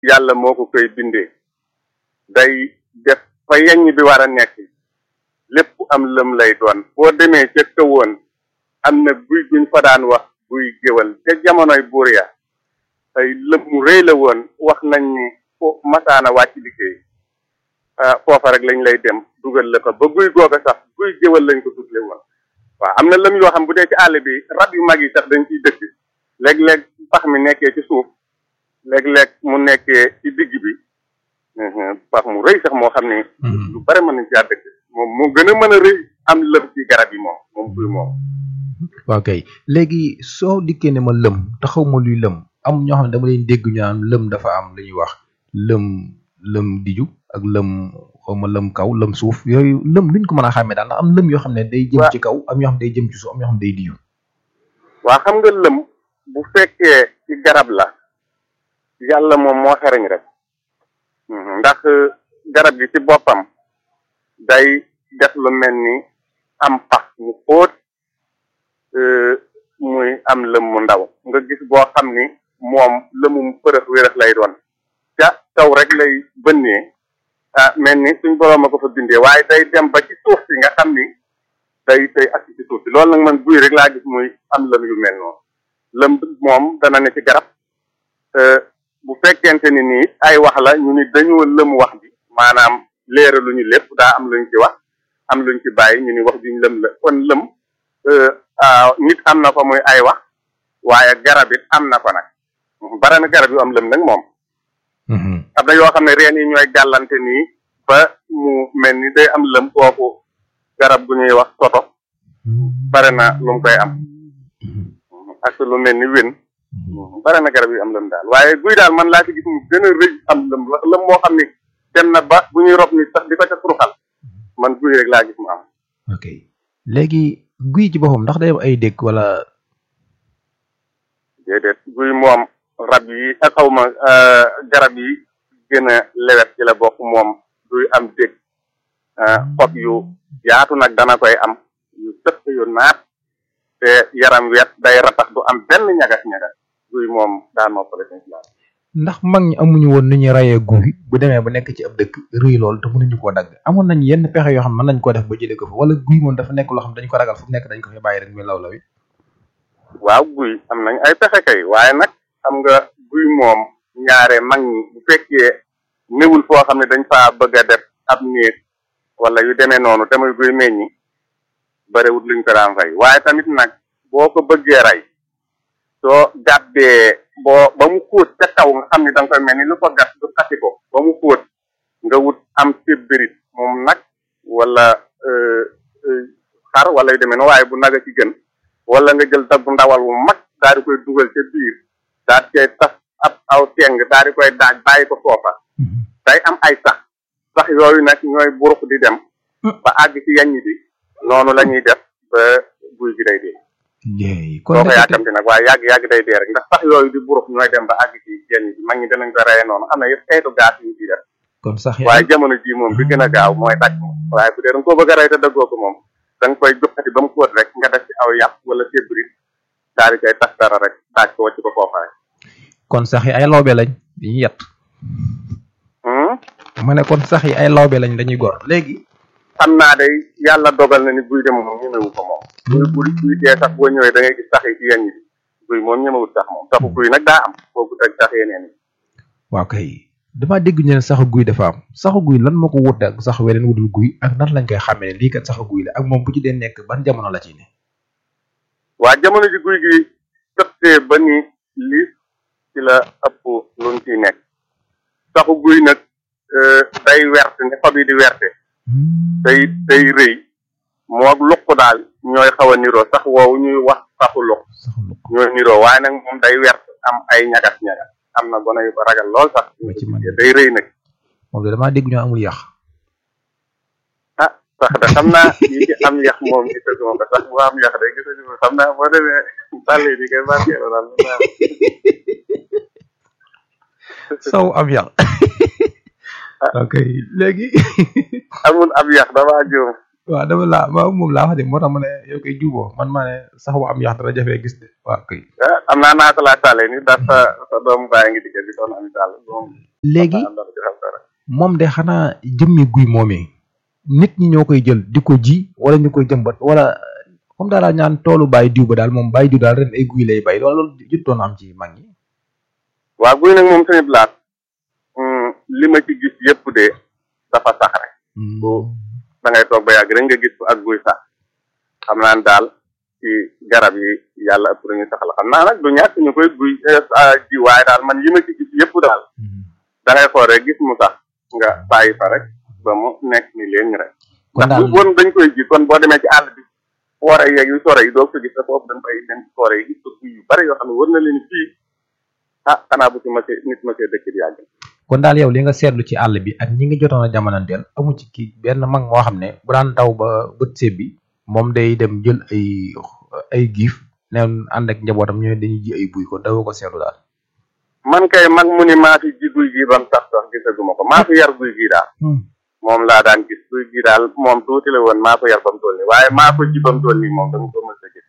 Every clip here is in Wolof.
yàlla moo ko koy bindee day def fa yeññ bi war a nekk lépp am lëm lay doon boo demee ca kawoon am na guy guñ fa daan wax guy géwal ca jamonoy buur ya ay lëm mu rëy la woon wax nañ ni fo masaana wàcc liggéey foofa rek lañ lay dem dugal la fa ba guy googa sax guy géwal lañ ko tuddle woon waaw am na lëm yoo xam bu dee ci àll bi rab yu mag yi sax dañ ciy dëkk léeg-léeg pax mi nekkee ci suuf léeg-léeg mu nekkee ci digg bi pax mu rëy sax moo xam ne lu bare mën nañ caa dëkk moom moo gën a mën a rëy am lëm ci garab yi moom moom guy moom waaw kay léegi soo dikkee ne ma lëm te xaw ma luy lëm am ñoo xam ne dama leen dégg ñu naan lëm dafa am lu ñuy wax lëm lëm diju ak lëm xaw ma lëm kaw lëm suuf yooyu lëm luñ ko mën a xàmmee daal ndax am lëm yoo xam ne day jëm ci kaw am yoo xam ne day jëm ci suuf am yoo xam ne day diju waa xam nga lëm bu fekkee ci garab la yàlla moom moo xereñ rek ndax garab gi ci boppam day def lu mel ni am pax mu xóot muy am lëm mu ndaw nga gis boo xam ni moom lëmum përëx wérëx lay doon ca taw rek lay bënnee ah mel ni suñ boroom a ko fa bindee waaye day dem ba ci suuf si nga xam ni day day ak ci suuf si loolu nag man guy rek laa gis muy am lëm yu mel noonu lëm moom dana ne ci garab bu fekkente ni nii ay wax la ñu ni dañoo lëm wax bi maanaam leeraluñu lépp daa am luñ ci wax am luñ ci bàyyi ñu ni wax juñ lëm la kon lëm nit am na fa muy ay wax waaye garab it am na fa nag bare na garab yu am lëm nag moom am na yoo xam ne reen yi ñooy gàllante nii ba mu mel ni day am lëm kooku garab gu ñuy wax soto bare na lu mu koy am ak lu mel ni wén bare na garab yu am lëm daal waaye guy daal man laa ci gis mu gën a rëy am lëm lëm moo xam ni dem na ba bu ñuy rob ni sax di ko ca suruxal man guy rek laa gis mu am ok léegi guy ci boppam ndax day am ay dëkk wala déedéet guy moom rab yi ak xaw ma garab yi gën a lewet ci la bokk moom duy am dëkk xob yu yaatu nag dana koy am yu sëq yu naat te yaram wet day ratax du am benn ñagas-ñagas guy moom daan noppale seen si ndax mag ñi amuñu woon nu ñuy rayee guy bu demee ba nekk ci ab dëkk rëy lool te mënuñu koo dagg amoon nañ yenn pexe yoo xam mën nañ koo def ba jëlee ko fa wala guy moom dafa nekk loo xam dañu ko ragal fu nekk dañ ko fi bàyyi rek muy law law yi waaw guy am nañ ay pexe kay waaye nag xam nga guy moom ñaare mag ñi bu fekkee néwul foo xam ne dañ faa bëgg a def ab néeg wala yu demee noonu te muy guy meññi barewut luñ ko daan rey waaye tamit nag boo ko bëggee rey soo gàddee boo ba mu xóot ca kaw nga xam ni da nga koy mel ni lu ko gat du xati ko ba mu xóot nga wut am sébbirit moom nag wala xar wala yu demee noonu waaye bu naga ci gën wala nga jël daggu ndawal wu mag daal di koy dugal ca biir daal di koy tas ab aw teng daal di koy daaj bàyyi ko foofa day am ay sax sax yooyu nag ñooy burux di dem ba àgg ci yaññ bi noonu la ñuy def ba guy gi day dee kon soo ko yàkkamti nag waaye yàgg yàgg day dee rek ndax sax yooyu di burux ñooy dem ba àgg ci yaññ bi mag ñi danañ ko reye noonu am na yëpp xeetu gaas yu ciy def kon sax waaye jamono ji moom bi gën a gaaw mooy daj moom waaye bu dee da nga koo bëgg a rey te dëggoo ko moom da nga koy joxati ba mu xóot rek nga def ci aw yàpp wala sébrit daal di koy tas dara rek daaj ko wàcc ko foofa rek kon sax yi ay lawbe lañ dañuy yett ma ne kon sax yi ay lawbe lañ dañuy gor léegi xam naa day yàlla dogal na ni guy dem moom ñemewu ko moom guy bu guy dee sax boo ñëwee da ngay gis sax yi ci yenn yi guy moom ñemewut sax moom saxu guy nag daa am boobu teg sax yeneen yi waaw kay dama dégg ñu ne saxu guy dafa am saxu guy lan moo ko wute ak sax weneen wudul guy ak nan lañ koy xàmmee lii kat saxu guy la ak moom bu ci dee nekk ban jamono la ci ne waa jamono ji guy gi tëttee ba ni lii ci la ëpp luñ ciy nekk saxu guy nag day wert ni xob yi di werte day day rëy moo luq daal ñooy xaw a niroo sax woowu ñuy wax saxu luq ñooy niroo waaye nag moom day wert am ay ñagas ñagas am na gone yu ko ragal lool sax day rëy nag moom de damaa dégg ñoo amul yàq ah sax de xam naa yi ci am yàq moom gisaguma ko sax bu am yàq de gisaguma xam naa boo demee sàll yi di koy barkeelu daal saw am yàq ok léegi amul ab yàq damaa juum waaw dama laa ma moom laa wax de moo tax ma ne yow koy juboo man maa ne sax bu am yax dara jafee gis de waaw kay ah am naa naata laa tàllee ni ndax sa sa doomu baay ngi digge di doon ami tàll moom léegi xam naa dara dara moom de xanaa jëmmi guy moomee nit ñi ñoo koy jël di ko ji wala ñu koy jëmbat wala comme daal laa ñaan toolu bàyyi diw ba daal moom bàyyi diw daal ren ay guy lay bay loolu loolu juttoon am ci mag ñi waaw guy nag moom tamit laat li ma ci gis yëpp de dafa sax rek Bo- da ngay toog ba yàgg rek nga gis ko ak guy sax xam naa ne daal ci garab yi yàlla ëpp ñu sax la xam naa nag du ñàkk ñu koy guy eh, ji waaye daal man yi ma ci gis yëpp daal da ngay xool rek gis mu sax nga bàyyi fa rek ba mu nekk ni leen rek kon ndax daal bu bon dañ koy ji kon boo demee ci àll bi foore yeeg yu sore yi doo ko gis te foofu dañ koy dem ci foore yi gis ko guy yu bari yoo xam ne war na leen fii ah xanaa bu ci mësee nit mësee dëkk di yàgg kon daal yow li nga seetlu ci àll bi ak ñi ngi jotoon a jamonanteel amu ci kii benn mag moo xam ne bu daan taw ba bët seeb bi moom day dem jël ay ay giif neen ànd ak njabootam ñooy dañuy ji ay buy kon dawoo ko seetlu daal man kay mag mu ni maa fi ji guy gii bam sax sax gisaguma ko maa fi yar guy gii daal moom laa daan gis guy gii daal moom tuuti la woon maa ko yar bam toll nii waaye maa ko ji bam toll nii moom dama ko mës a gis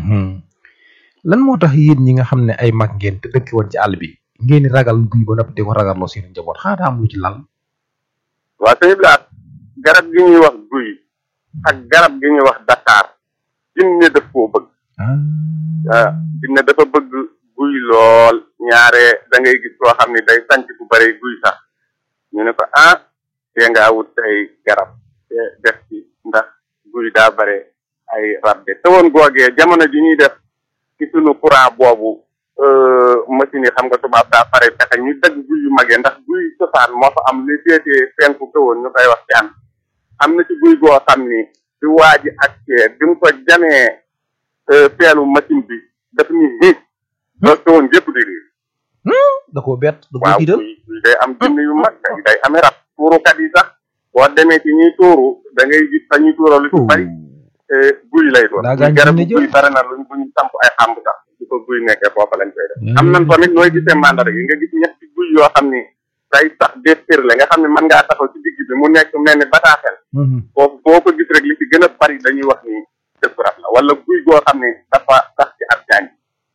lan moo tax yéen ñi nga xam ne ay mag ngeen te dëkki woon ci àll bi ngeen di ragal guy ba noppi di ko ragaloo seen njaboot xanaa daa am lu ci lal waa sëñ Blaat garab gi ñuy wax guy ak garab gi ñuy wax Dakar jinne daf koo bëgg ah jinne dafa bëgg guy lool ñaare da ngay gis koo xam ni day sanc bu bare guy sax ñu ne ko ah te ngaa wut ay garab te def ci ndax guy daa bare ay rab de te woon googee jamono ji ñuy def ci sunu courant boobu euh, machine yi xam nga tubaab daa pare pexe ñu dagg guy yu magee ndax guy cosaan moo fa am li féetee penku kawoon ñu koy wax can am na ci guy goo xam ni di waaji ak cee bi mu ko jamee euh, peelu machine bi daf ni hiit loolu kawoon gépp di riir da koo bett da koo waaw tiital guy guy day am jinn yu mag day day amee rab tuurukat yi sax boo demee ci ñuy tuuru da ngay gis fa ñuy tuuroo lu ci bari eh, guy lay doon Daa gaañ garab jinne jël. guy bare na luñ buñ samp ay xàmb sax su ko guy nekkee foofa lañ koy def Hmm. am nañ tamit nooy gisee mandar yi nga gis ñetti guy yoo xam ni day sax déspirle nga xam ne mën ngaa taxaw ci digg bi mu nekk mel ni bataaxel foofu boo ko gis rek li ci gën a bari dañuy wax ni dëkk rab la wala guy goo xam ne dafa sax ci ab jaañ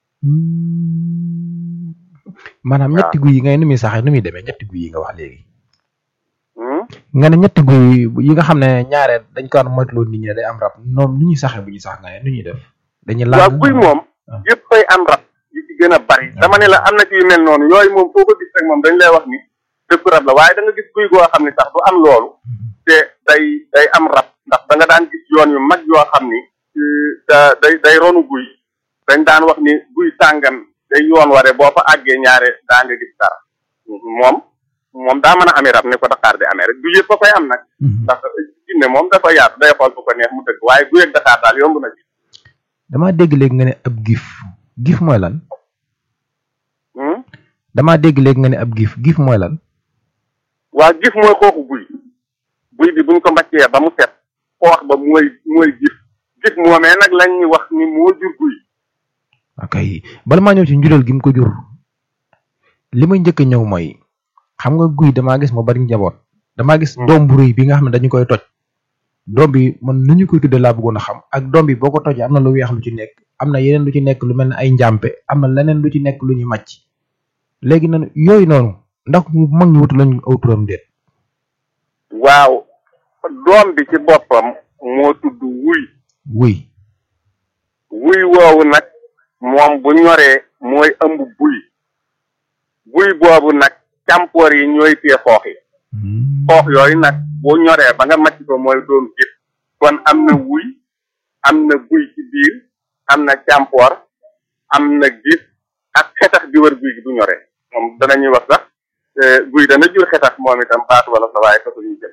maanaam waaw. ñetti guy yi ngay nu muy saxee nu muy demee ñetti guy yi nga wax léegi Hmm? nga ne ñetti guy yi nga xam ne ñaare dañ ko daan moytuloo nit ñi ne day am rab ñoom nu ñuy saxee bu ñuy sax nga ne nu ñuy def dañuy laaj waaw guy moom Ah. yëpp koy am rab yi ci gën a bari dama ne la am na ci yu mel noonu yooyu moom foo ko gis rek moom dañ lay wax ni dëkku rab la waaye da nga gis guy goo xam ne sax du am loolu te day day am rab ndax da nga daan gis yoon yu mag yoo xam ni euh, da day day ronu guy dañ daan wax ni guy sàngam day yoon ware boo fa àggee ñaare daa nga gis dara moom moom daa mën a amee rab ni ko Dakar di amee rek du yëpp a koy am nag ndax jinne moom dafa yaatu day xool fu ko neex mu dëgg waaye guy ak Dakar daal yomb na ci damaa dégg léegi nga ne ab gif gif mooy lan Hmm? damaa dégg léegi nga ne ab gif gif mooy lan waa gif mooy xooxu guy guy bi buñ ko mbaccee ba mu set xoox ba mooy mooy gif gif moomee nag lañ ñu wax ni moo jur guy ok bala maa ñëw ci njuréel gi mu ko jur li may njëkk a ñëw mooy xam nga guy damaa gis mu bari njaboot damaa gis Hmm. doom bu rëy bi nga xam ne dañu koy toj doom bi man nu ñu koy tuddee laa bëggoon a xam ak doom bi boo ko tojee am na lu weex lu ci nekk am na yeneen lu ci nekk lu mel ne ay njàmpe am na leneen lu ci nekk lu ñuy màcc léegi nag yooyu noonu ndax mag ñu wutu lañu aw turam déet waaw doom bi ci boppam moo tudd wuy wuy wuy woowu nag moom bu ñoree mooy ëmb buy buy boobu nag càmpoor yi ñooy tee xoox yi xoox yooyu nag bu ñoree ba nga macc ko mooy doon gis kon am na wuy am na buy ci biir am na càmpoor am na gis ak xetax bi wër guy gi bu ñoree moom danañuy wax sax eh, guy dana jur xetax moom itam baatu wala sa waaye taxul ñu jël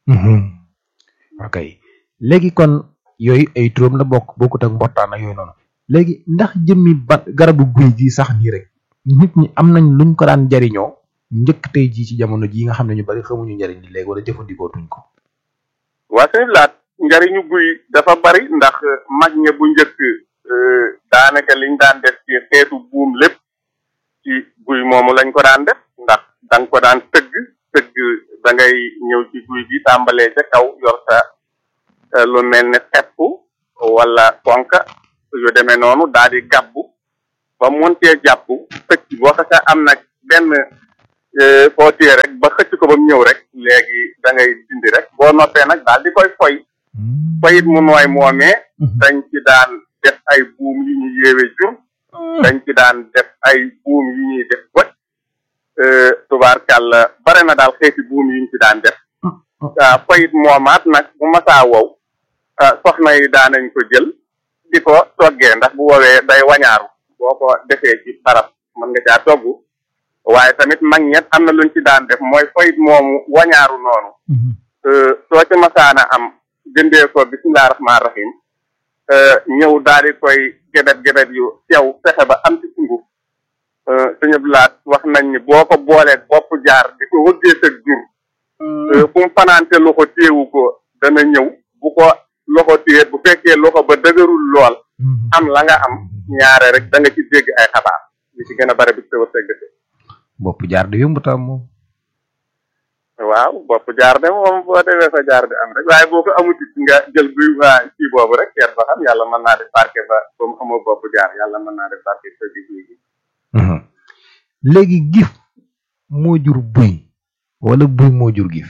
ok léegi kon yooyu ay turam la bokk bokkut ak mbottaan ak yooyu noonu léegi ndax jëmmi ba garabu guy gi sax nii rek nit ñi am nañ luñ ko daan jariñoo njëkk tey jii ci jamono jii nga xam ne ñu bari xamuñu njariñ li léegi wala jëfandikoo tuñ ko waa sëñ laat njariñu guy dafa bari ndax mag ña bu njëkk eh, daanaka liñ daan def ci xeetu buum lépp ci guy moomu lañ ko daan def ndax da nga ko daan tëgg tëgg da ngay ñëw ci guy gi tàmbalee ca kaw yor sa lu mel ne xepp wala konka yu demee noonu daal di gàbbu ba montee jàpp xëcc boo xasee am nag benn foo téye rek ba xëcc ko ba mu ñëw rek léegi da ngay dindi rek boo noppee nag daal di koy foy foyit mu nooy moomee dañ ci daan def ay buum yu ñu yéewe jur dañ ci daan def ay buum yu ñuy def bët tubaarkàlla bare na daal xeeti buum yu ñu ci daan def waaw foyit moomaat nag bu masaa wow soxna yi daanañ ko jël di ko toggee ndax bu woowee day wañaaru boo ko defee ci barab mën nga caa togg waaye tamit mag ñet am na luñ ci daan def mooy foyit moomu wañaaru noonu soo ci masaana am jëndee ko bisimilah rahmaani rahim ñëw daal di koy gebet gebet yu sew fexe ba am ci sunguf suñu blaat wax nañ ni boo ko boolee bopp jaar di ko wëggee sa jur fu mu fanaante loxo téewu ko dana ñëw bu ko loxo téye bu fekkee loxo ba dëgërul lool am la nga am ñaare rek da nga ci dégg ay xabaar li ci gën a bare bi sa wërsëg bopp jaar di yomb tam moom waaw bopp jaar de moom boo defee sa jaar di am rek waaye boo ko amuti nga jël guy waa kii boobu rek seet ba xam yàlla mën naa def barke ba ba mu amoo bopp jaar yàlla mën naa def barke sa gi guy gi léegi gif moo jur buy wala buy moo jur gif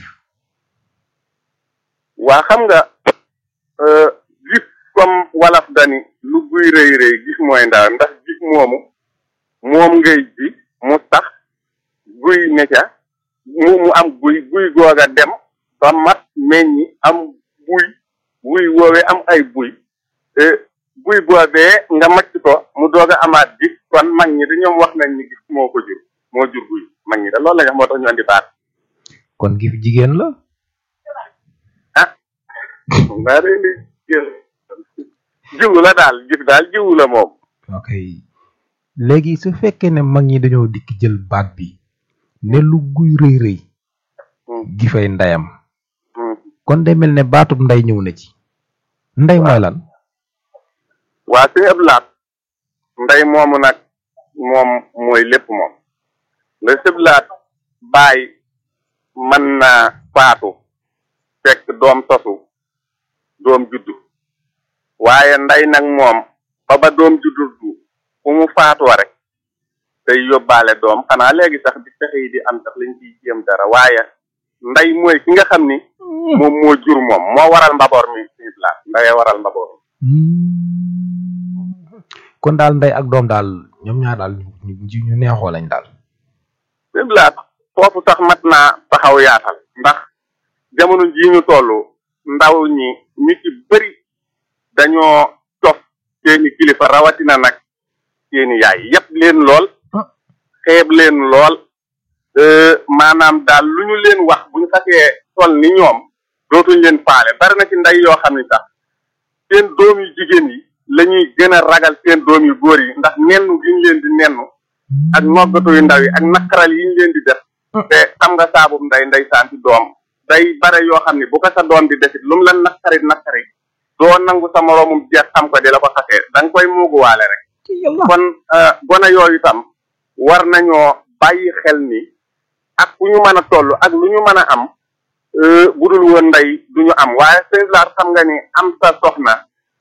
waa xam nga gif comme walaf dani lu guy rëy rëy gif mooy ndaw ndax gif moomu moom ngay ji mu tax guy ne ca mu mu am guy guy googa dem ba mat meññi am buy buy woowee am ay buy buy boobee nga macc ko mu doog a amaat gis kon mag ñi da ñoom wax nañ ni gis moo ko jur moo jur guy mag ñi da loolu la ñu wax moo tax ñu andi baat kon gif jigéen la ah mbaa de li jiwu la daal gis daal jiwu la moom ok léegi su fekkee ne mag ñi dañoo dikk jël baat bi ne lu guy rëy rëy gifay ndeyam kon day mel ne baatub ndey ñëw na ci ndey mooy lan waa suñu ëpp laat ndey moomu nag moom mooy lépp moom la sëb laat baay mën naa faatu fekk doom sosu doom juddu waaye ndey nag moom ba ba doom juddu du fu mu faatoo rek day yóbbaale doom xanaa léegi sax di fexe yi di am sax lañ ciy jéem dara waaye ndey mooy ki nga xam ni moom moo jur moom moo waral mbaboor mi suñu laat ndeyee waral mbaboor kon daal ndey ak doom daal ñoom ñaar daal ñu ñu neexoo lañ daal siblaat foofu sax mat naa taxaw yaatal ndax jamono jii ñu toll ndaw ñi ñu ci bëri dañoo cof seeni kilifa rawatina nag seeni yaay yépp leen lool xeeb leen lool maanaam daal lu ñu leen wax bu ñu xasee toll ni ñoom dootuñ leen faale bari na ci ndey yoo xam ni sax seen doom yu jigéen yi la ñuy gën a ragal seen doom yu góor yi ndax nennu gi ñu leen di nennu ak noggatu yu ndaw yi ak naqaral yi ñu leen di def te xam nga saabub nday nday saanti doom day bare yoo xam ne bu ko sa doom di defit lu mu la naqari naqari doo nangu sa moroomum jeex xam ko di la ko xasee da nga koy muuguwaale rek kon gone yooyu tam war nañoo bàyyi xel ni ak fu ñu mën a toll ak lu ñu mën a am bu dul woon ndey du ñu am waaye sëñ laat xam nga ni am sa soxna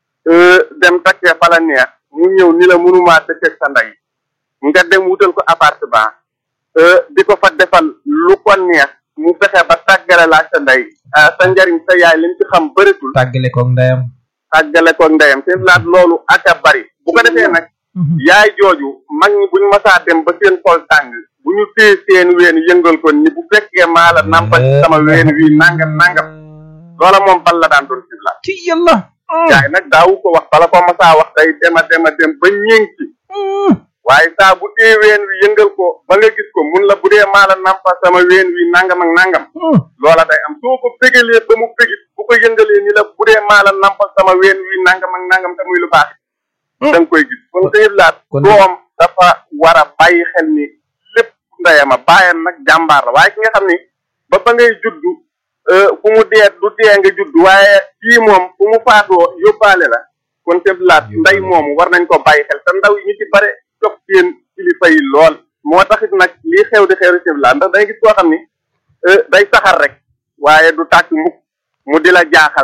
dem takkee fa la neex mu ñëw ni la mënumaa dëkk sa ndey nga dem wutal ko appartement di ko fa defal lu ko neex mu fexe ba tàggale laa sa ndey sa njariñ sa yaay liñ ci xam bëritul tàggale koog ndeyam tàggale koog ndeyam sëñ laat loolu ak a bari bu ko defee nag yaay jooju mag ñi buñ masaa dem ba seen xol tàng bu ñu téye seen ween yëngal ko ni bu fekkee maa la nampal ci sama ween wi nangam nangam loola moom bal la daan doon sëñ laat ci yàlla yaay nag daawu ko wax bala ko masaa wax day dema dema dem ba ñéng ci waaye saa bu tee ween wi yëngal ko ba nga gis ko mun la bu dee maa la nampa sama ween wi nangam ak nangam loola day am soo ko bégalee ba mu bégit bu ko yëngalee ni la bu dee maa la nampa sama ween wi nangam ak nangam te muy lu baax da nga koy gis kon sëyëb laat doom dafa war a bàyyi xel ni lépp ndeyama bàyyam nag jàmbaar la waaye ki nga xam ni ba ba ngay juddu fu mu dee du dee nga judd waaye kii moom fu mu faatoo yóbbaale la kon sëyëb laat ndey moomu war nañ ko bàyyi xel te ndaw yi ñu ci bare topp seen kilifa yi lool moo taxit nag lii xew di xew di sëyëb laat ndax dangay gis koo xam ni day saxar rek waaye du tàkk mukk mu di la jaaxal nag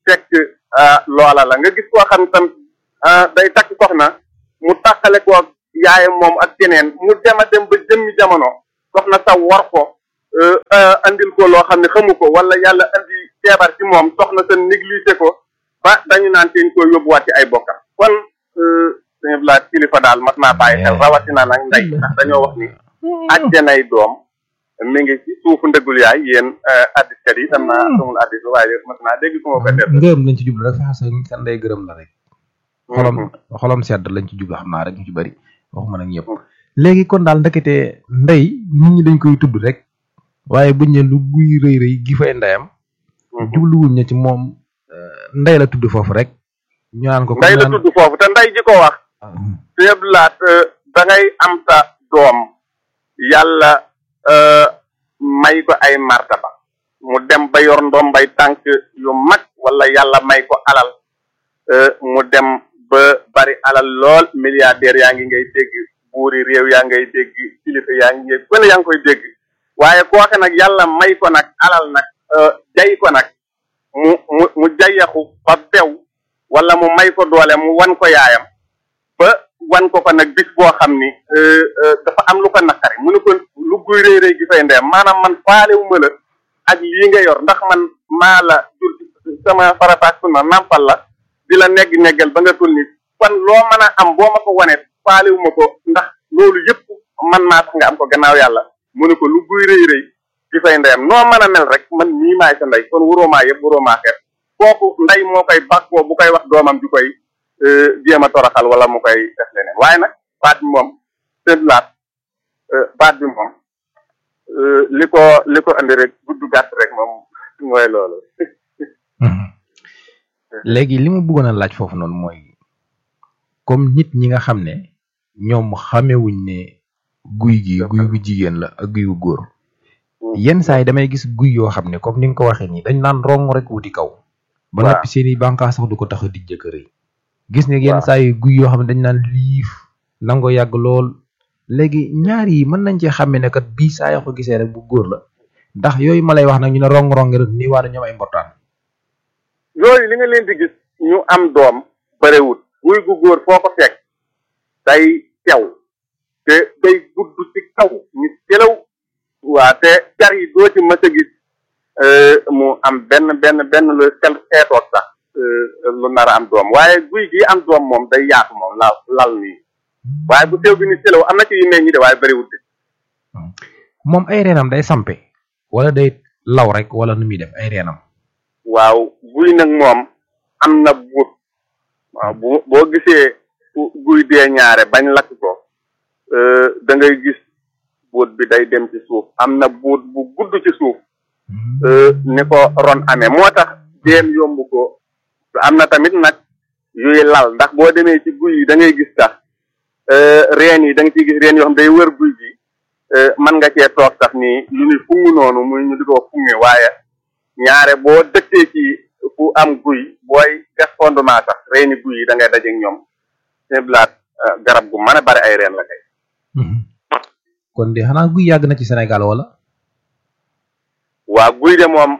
fekk loola la nga gis koo xam tam day takk soxna mu tàqale ko yaayam moom ak keneen mu dem a dem ba jëmmi jamono soxna sa war ko andil ko loo xam ne xamu ko wala yàlla andi feebar ci moom soxna sa négligé ko ba dañu naan teñ ko yóbbuwaat ci ay bokkam kon sëñ Blas kilifa daal mat naa bàyyi xel rawatina nag ndey ndax dañoo wax ni àjjanay doom mi ngi ci suufu ndëggul yaay yéen addiskat yi tam naa sumul addis waaye mat naa dégg su ma ko def ngërëm lañ ci jublu rek fexe sa sa ndey gërëm la rek xolam xolam sedd lañ ci jublu xam naa rek ñu ci bëri waxuma nag ñëpp léegi kon daal ndekete ndey nit ñi dañ koy tudd rek waaye buñ ne lu guy rëy rëy gi fay ndeyam jubluwuñ ne ci moom ndey la tudd foofu rek ñu naan ko ndey la tudd foofu te ndey ji ko wax sëñ laat da ngay am sa doom yàlla may ko ay martaba mu dem ba yor ndombay tànk yu mag wala yàlla may ko alal mu dem ba bari alal lool milliardaire yaa ngi ngay dégg buuri réew yaa ngay dégg kilifa yaa ngi ngay gën yaa ngi koy dégg waaye kooke nag yàlla may ko nag alal nag jay ko nag mu mu mu jayaxu ba bew wala mu may ko doole mu wan ko yaayam ba wan ko ko nag bis boo xam ni dafa am lu ko naqari mu ne ko lu guy réy réy gi fay ndeyam maanaam man faalewu ma la ak lii nga yor ndax man maa la jur sama farataak sunna nampal la di la negg neggal ba nga tul ni kon loo mën a am boo ma ko wanee faalewu ma ko ndax loolu yëpp man maa tax nga am ko gannaaw yàlla mu ne ko lu guy réy réy gi fay ndeyam noo mën a mel rek man nii maay sa ndey kon wuróomaa yëpp wuróomaa xeet kooku ndey moo koy bàkkoo bu koy wax doomam ju koy jéem a toroxal wala mu koy def leneen waaye nag baat bi moom seen laat baat bi moom li ko li ko andi rek gudd gàtt rek moom mooy loolu léegi li ma bëggoon a laaj foofu noonu mooy comme nit ñi nga xam ne ñoom xamewuñ ne guy gi guy gu jigéen la ak guy gu góor yenn saa yi damay gis guy yoo xam ne comme ni nga ko waxee nii dañ naan rong rek wuti kaw ba noppi seeni bànqaas sax du ko tax a dijj kër yi gis ne yenn saa yi guy yoo xam ne dañ naan liif nango yàgg lool léegi ñaar yi mën nañ cee xàmme ne kat bii saa yoo ko gisee rek bu góor la ndax yooyu ma lay wax nag ñu ne rong-rong rek nii waa ñoom ay mbortaan yooyu li nga leen di gis ñu am doom barewut guy gu góor foo ko fekk day tew te day gudd ci kaw ñu selaw waa te car yi doo ci mës a gis mu am benn benn benn lu sel xeetoot sax lu nar a am doom waaye guy gi am doom moom day yaatu moom lal lal nii waaye bu teew bi ni selaw am na ci yu meññi de waaye bëriwul de moom ay reenam day sampe wala day law rek wala nu muy def ay reenam waaw guy nag moom am na buut waaw bu boo gisee guy dee ñaare bañ lakk ko da ngay gis buut bi day dem ci suuf am na buut bu gudd ci suuf ni ko ron amee moo tax déem yomb ko am na tamit nag yuy lal ndax boo demee ci guy yi da ngay gis sax reen yi da nga ciy gis reen yoo xam day wër guy gi mën nga cee toog sax nii lu ñuy fungu noonu muy ñu di ko funge waaye ñaare boo dëkkee ci fu am guy booy gas fondement sax reeni guy yi da ngay dajeeg ñoom seen blaat garab gu mën a bari ay reen la kay kon de xanaa guy yàgg na ci Sénégal wala waa guy de moom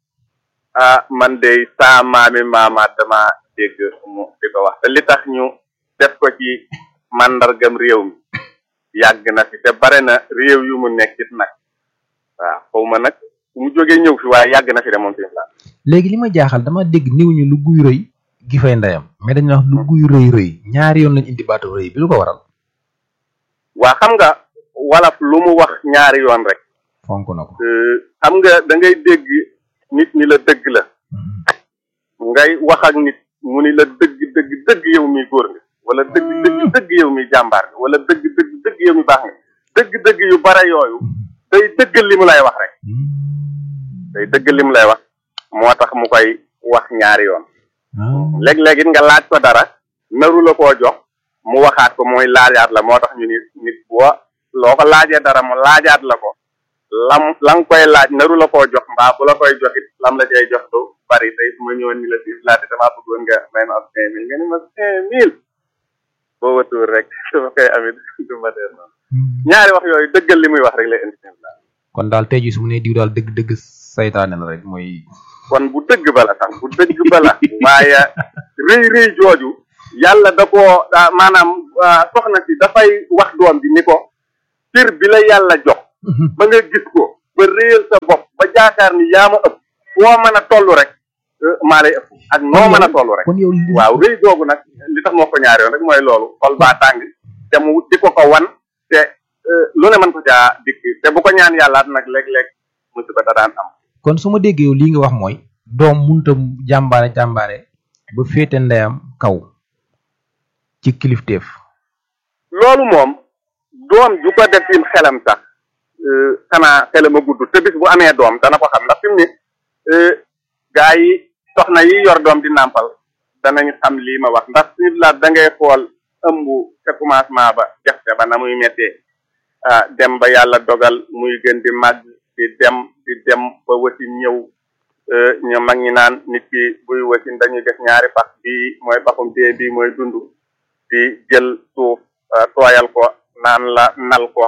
ah man de saa maami maamaat dama dégg mu di ko wax te li tax ñu def ko ci màndargam réew mi yàgg na fi te bare na réew yu mu nekkit nag waaw xaw ma nag mu jógee ñëw fi waaye yàgg na fi de moom fi la léegi li ma jaaxal dama dégg niw ñu lu guy rëy gi fay ndeyam mais dañu wax lu guy rëy rëy ñaari yoon lañ indi baatu rëy bi lu ko waral waa xam nga walaf lu mu wax ñaari yoon rek fonk na ko xam nga da ngay dégg nit ñi la dëgg la ngay wax ak nit mu ni la dëgg dëgg dëgg yow mi góor nga wala dëgg dëgg dëgg yow mi jàmbaar nga wala dëgg dëgg dëgg yow mi baax nga dëgg dëgg yu bare yooyu day dëggal li mu lay wax rek day dëggal li mu lay wax moo tax mu koy wax ñaari yoon léeg-léeg it nga laaj ko dara naru la koo jox mu waxaat ko mooy laajaat la moo tax ñu ni nit boo loo ko laajee dara mu laajaat la ko lam la nga koy laaj naru la koo jox mbaa bu la koy jox it lam la cay jox du bari tey su ma ñëwoon ni la si laajte damaa bëggoon nga may ma ab cinq mille nga ni ma cinq mille boo watuur rek su ma koy amit du ma noonu ñaari wax yooyu dëggal li muy wax rek lay indi kon daal tey jii su mu nee diw daal dëgg dëgg saytaane la rek mooy kon bu dëgg ba la sax bu dëgg ba la waaye rëy rëy jooju yàlla da koo ah, maanaam ah, soxna si dafay wax doom bi ni ko cër bi la yàlla jox ba nga gis ko ba réyal sa bopp ba jaakaar ni yaa ma ëpp foo mën a toll rek eh, maa lay ëpp ak noo mën a toll rek kon yow li- waaw rëy googu nag li tax moo ko ñaari yoon rek mooy loolu xol baa tàng te mu di ko ko wan te eh, lu ne mën ko caa dikk te bu ko ñaan yàllaat nag léeg-léeg musiba da daan am kon su ma déggee yow lii nga wax mooy doom munta jàmbaare jàmbaare ba féete ndeyam kaw ci kilifteef loolu moom doom ju ko def im xelam sax eh, xanaa xelam a gudd te bis bu amee doom dana ko xam ndax fi mu ne eh, gaa yi soxna yi yor doom di nàmpal danañ xam lii ma wax ndax suñu laat da ngay xool ëmb ca commencement ba jaxte ba na muy méttee ah dem ba yàlla dogal muy gën di màgg di dem di dem ba wasin ñëw eh, ñu mag ñi naan nit ki buy wasin dañuy def ñaari pax bii mooy paxum dee bii mooy dund di jël suuf ah, tooyal ko naan la nal ko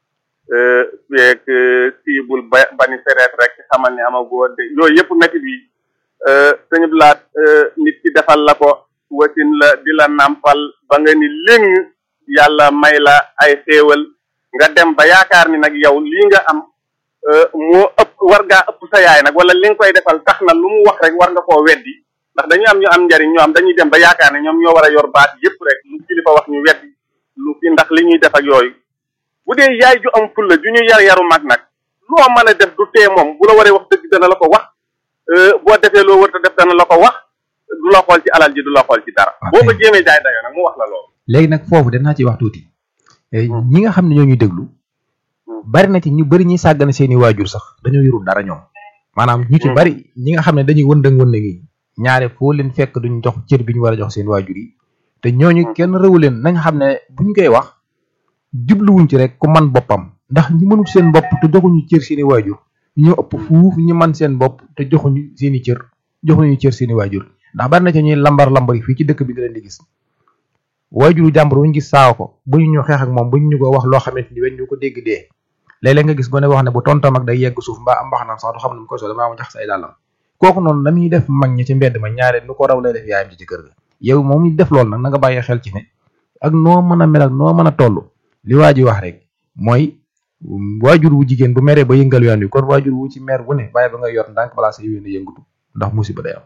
feeg siibul ba bani sereet rek xamal ni amagoo de yooyu yëpp métti bi sëñ blaat nit ki defal la ko wasin la di la nàmpal ba nga ni léng yàlla may la ay xéewal nga dem ba yaakaar ni nag yow lii nga am eh, moo ëpp war ngaa ëpp sa yaay nag wala li nga koy defal tax na lu mu wax rek war nga koo weddi ndax dañu am ñu am njariñ ñoo am dañuy dem ba yaakaar ne ñoom ñoo war a yor baat yépp rek lu kilifa wax ñu weddi lu fi ndax li ñuy def ak yooyu bu dee yaay ju am fulla ju ñu yar yaru mag nag loo mën a def du tee moom bu la waree wax dëgg dana la ko wax eh, boo defee loo wërta def dana la ko wax du la xool ci alal ji du la xool ci dara Ok. boo ko jéemee jaay dayoo nag mu wax la loolu léegi nag foofu danaa ci wax tuuti Eh, Hmm. ñi nga xam ne ñoo ñuy déglu Hmm. bari na ci ñu bari ñuy sàggane seeni waajur sax dañoo yorul dara ñoom maanaam ñu ci Hmm. bari ñi nga xam ne dañuy wëndëng wëndëng yi ñaare foo leen fekk duñ jox cër bi ñu war a jox seen waajur yi te ñooñu Hmm. kenn rëwu leen nañ xam ne buñ koy wax jubluwuñ ci rek ku man boppam ndax ñi mënul seen bopp te joxuñu cër seeni waajur ñoo ëpp fuuf ñi man seen bopp te joxuñu seeni cër joxuñu cër seeni waajur ndax bari na ci ñuy lambar lambar yi fii ci dëkk bi nga leen di gis waajuru jàmbur bu ñu gis saawa ko bu ñu ñu xeex ak moom bu ñu ñu ko wax loo xamante ni weñ ñu ko dégg dee léeg-léeg nga gis gone wax ne bu tontam ak day yegg suuf mbaa am mbaxanam sax du xam ne mu koy soo damaa ma jax say dàllam kooku noonu la muy def mag ñi ci mbedd ma ñaare nu ko raw lay def yaayam ci ci kër ga yow moom ñu def loolu nag na nga bàyyi xel ci ne ak noo mën a mel ak noo mën a toll li waa ji wax rek mooy um, waajur wu jigéen bu meree ba yëngal yoon wi kon waajur wu ci mer bu ne bàyyi ba nga yor ndànk balaa sa yéene yëngatu ndax musiba day am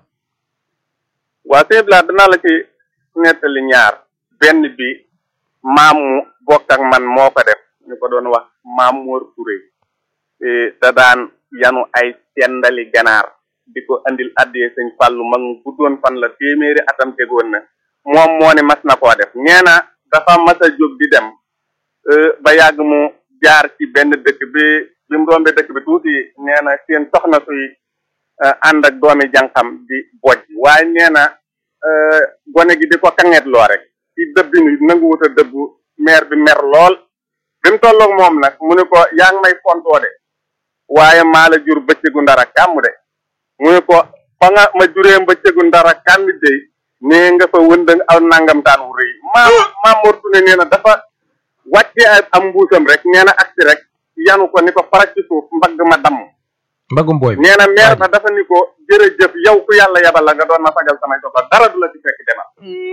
waa sëñ Blas danaa la ci nettali ñaar benn bi maam mu bokk ak man moo ko def ñu ko doon wax maam Mor Touré eh, da daan yanu ay sendali ganaar di ko andil addee sëñ Fàllu mag mu guddoon fan la téeméeri atam tegoon na moom moo ne mas na koo def nee na dafa mas a jóg di dem eh, ba yàgg mu jaar ci benn dëkk bi bi mu rombee dëkk bi tuuti nee na seen soxna suy eh, ànd ak doomi jànqam di bojj waaye nee na eh, gone gi di ko kangeet loo rek ci dëbbi ni nanguwut a dëbbu meer bi mer lool bi mu tolloog moom nag mu ne ko yaa ngi may fontoo de waaye maa la jur bëccëgu ndara kàmm de mu ne ko fa nga ma juree bëccëgu ndara kàmm de nee nga fa wëndëng aw nangamtaan wu rëy maam maam Mor Touré nee na dafa wàcce am mbuusam rek nee na agsi rek yanu ko ni ko farak ci suuf mbagg ma damm mbagum booy bi nee na meer ba dafa ni ko jërëjëf yow ku yàlla yabal la nga doon ma sagal samay soxla dara du la ci fekk demal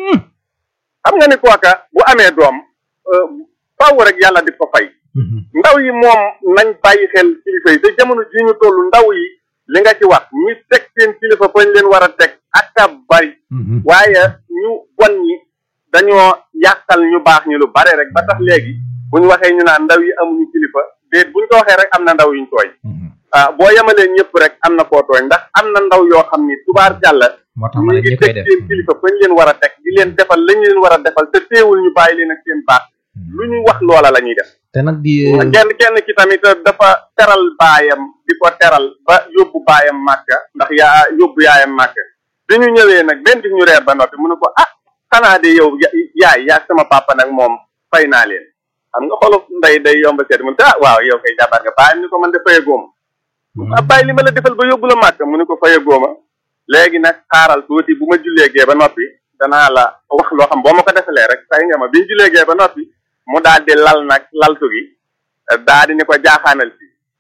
xam nga ni kooka bu amee doom euh, faaw rek yàlla di ko fay ndaw yi moom nañ bàyyi xel kilifa yi te jamono ji ñu toll ndaw yi li nga ci wax ñi teg seen kilifa fañ leen war a teg ak a bari waaye ñu bon ñi dañoo yàqal ñu baax ñu lu bare rek ba tax léegi bu ñu waxee ñu naan ndaw yi amuñu kilifa déet buñ ko waxee rek am na ndaw yuñ tooy ah boo yemalee ñëpp rek am na koo tooy ndax am na ndaw yoo xam ni tubaar jàlla moo tax ñu ma ne ngi ñi koy teg def seen kilifa fañ leen war a teg di leen defal lañ leen war a defal te teewul ñu bàyyi leen ak seen baax lu ñu wax loola la ñuy def te nag di kenn kenn ci tamit dafa teral baayam di ko teral ba yóbbu baayam màkka ndax yaa yóbbu yaayam màkka bi ñu ñëwee nag benn bis ñu reer ba noppi mu ne ko ah xanaa de yow ya- yaay yaa sama papa nag moom fay naa leen xam nga xolu ndey day yomb seet mu ne ko ah waaw yow kay jabar nga baayam ni ko man de faye góoma ah bàyyi li ma la defal ba yóbbu la màkka mu ne ko faye góoma léegi nag xaaral tuuti bu ma julleegee ba noppi danaa la wax loo xam boo ma ko defalee rek fay nga ma bi ñu julleegee ba noppi mu daal di lal nag laltu gi daal di ni ko jaaxaanal si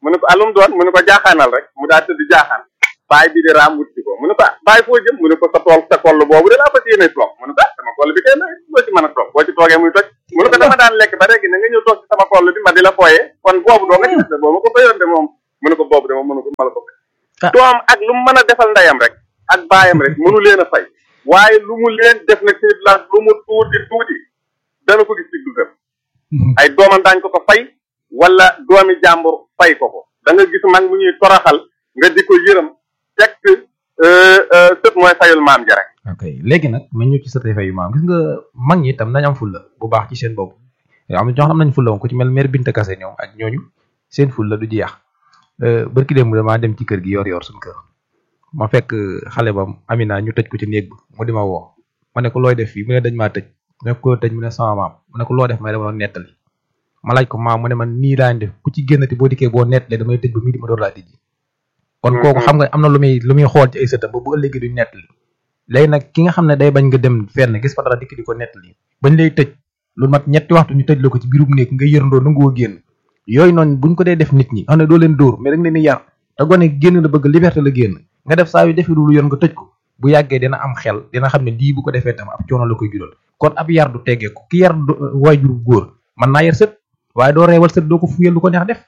mu ne ko alum doon mu ne ko jaaxaanal rek mu daal tëdd jaaxaan baay bi di raam wut ci ko mu ne ko ah baay foo jëm mu ne ko sa tool sa koll boobu de laa fas yéene toog mu ne ko ah sama koll bi kay na loo ci mën a toog boo ci toogee muy toj mu ne ko dama daan lekk ba léegi na nga ñëw toog ci sama koll bi ma di la fooyee kon boobu doo nga ci de boobu ko bayoon de moom mu ne ko boobu de moom mënu ko ma la ko Ah. doom ak lu mu mën a defal ndeyam rek ak baayam rek mënu leen a fay waaye lu mu leen def nag ci place lu mu tuuti tuuti dana ko gis ci dundam ay doomam daañ ko ko fay wala doomi jàmbur fay ko ko da nga gis mag mu ñuy toraxal nga di ko yërëm fekk euh, euh, sët mooy fayul maam ja rek ok léegi nag ma ñëw ci sa tey yu maam gis nga mag ñi itam nañ am fulla bu baax ci seen bopp am na ñoo xam nañ fulla moom ku ci mel mère Binta Kase ñoom ak ñooñu seen fulla du jeex barki démb damaa dem ci kër gi yor yor suñu kër ma fekk xale ba Amina ñu tëj ko ci néeg ba mu di ma woo ma ne ko looy def fii mu ne dañ maa tëj ma ne ko tëj mu ne sama maam ma ne ko loo def may dama doon nettali ma laaj ko maam mu ne man nii laa def ku ci génnati boo dikkee boo nettalee damay tëj ba mii di ma door laa tëj kon kooku xam nga am na lu muy lu muy xool ci ay sëtam ba bu ëllëgee du nettali léegi nag ki nga xam ne day bañ nga dem fenn gis fa dara dikk di ko nettali bañ lay tëj lu mat ñetti waxtu ñu tëj la ko ci biirum néeg nga yërndoo nanguwoo génn yooyu noonu buñ ko dee def nit ñi xam ne doo leen dóor mais da nga leen di yar te gone génn la bëgg liberté la génn nga def saa yu defee lu yoon nga tëj ko bu yàggee dina am xel dina xam ne lii bu ko defee tam ab coono la koy jural kon ab yar du teggee ko ki yar waajur góor mën naa yar sët waaye doo reewal sët doo ko fuyal lu ko neex def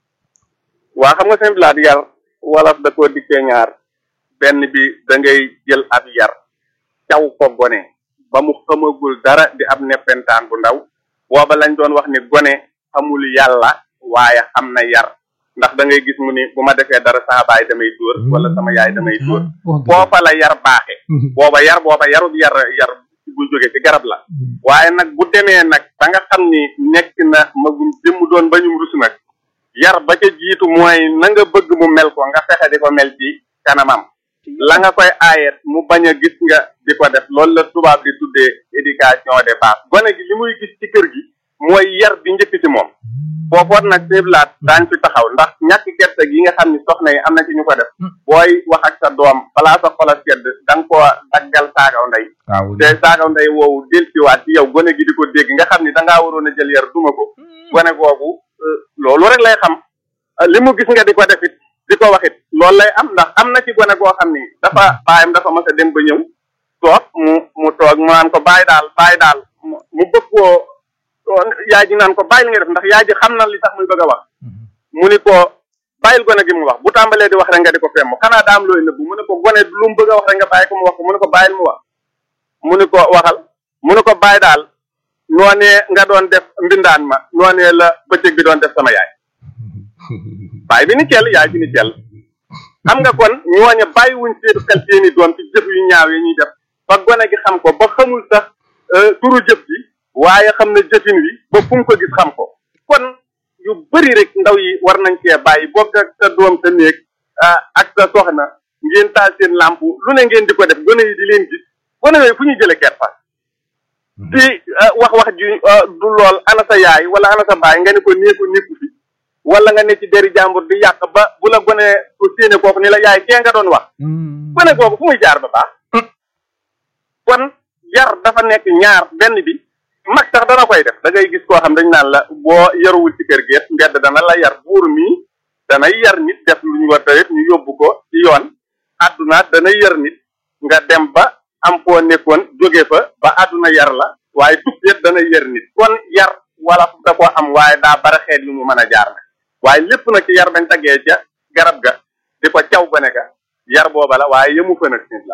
waa xam nga seen bilaat yar wolof da koo dikkee ñaar benn bi da ngay jël ab yar caw ko gone ba mu xamagul dara di ab neppentaan bu ndaw booba lañ doon wax ni gone xamul yàlla waaye xam na yar ndax da ngay gis mu ni bu ma defee dara sama baay damay dóor wala sama yaay damay dóor foofa la yar baaxe booba yar booba yarub yar yar bu jóge ci garab la waaye nag bu demee nag ba nga xam ni nekk na magum jëmm doon bañum rus nag yar ba ca jiitu mooy na nga bëgg mu mel ko nga fexe di ko mel ci kanamam la nga koy aayet mu bañ a gis nga di ko def loolu la tubaab di tuddee éducation de base gone gi li muy gis ci kër gi mooy yar bi njëkk ci moom foofoot nag séblaat daañ fi taxaw ndax ñàkk gerte gi nga xam ni soxna yi am na ci ñu ko def booy wax ak sa doom balaa sa xol a sedd da nga ko daggal saagaw ndey te saagaw ndey woowu delsiwaat ci yow gone gi di ko dégg nga xam ni da ngaa waroon a jël yar duma ko gone googu loolu rek lay xam li mu gis nga di ko defit di ko waxit loolu lay am ndax am na ci gone goo xam ni dafa baayam dafa mas a dem ba ñëw toog mu mu toog mu naan ko bàyyi daal bàyyi daal mu bëgg koo yaay ji naan ko bàyyi li nga def ndax yaay ji xam na li tax muy bëgg a wax mu ni ko bàyyil gone gi mu wax bu tàmbalee di wax rek nga di ko femm xanaa daam looy nëbbu mu ne ko gone lu mu bëgg a wax rek nga bàyyi ko mu wax ko mu ne ko bàyyil mu wax mu ni ko waxal mu ne ko bàyyi daal noonee nga doon def mbindaan ma noonee la bëccëg bi doon def sama yaay bàyyi bi ni cell yaay bi ni cell xam nga kon ñooñe bàyyi wuñ seen xel seeni doom ci jëf yu ñaaw yi ñuy def ba gone gi xam ko ba xamul sax turu jëf ji waaye xam na jëfin wi ba fu mu ko gis xam ko kon yu bëri rek ndaw yi war nañ cee bàyyi bokk ak sa doom sa néeg ak sa soxna ngeen taal seen làmp lu ne ngeen di ko def gone yi di leen gis gone yooyu fu ñuy jële kersa di wax wax ji du lool ana sa yaay wala ana sa baay nga ne ko néeku néeku fi wala nga ne ci deri jàmbur di yàq ba bu la gone ko séene kooku ni la yaay kee nga doon wax gone kooku fu muy jaar ba baax kon yar dafa nekk ñaar benn bi mag sax dana koy def da ngay gis koo xam dañ naan la boo yaruwul ci kër gi mbedd dana la yar buur mi danay yar nit def lu ñu war a def ñu yóbbu ko ci yoon àdduna dana yar nit nga dem ba am foo nekkoon jóge fa ba àdduna yar la waaye tukkeet dana yar nit kon yar wala da koo am waaye daa bara xeet yu mu mën a jaar nag waaye lépp nag ci yar dañ tagee ca garab ga di ko caw gone ga yar booba la waaye yëmu fa nag nit la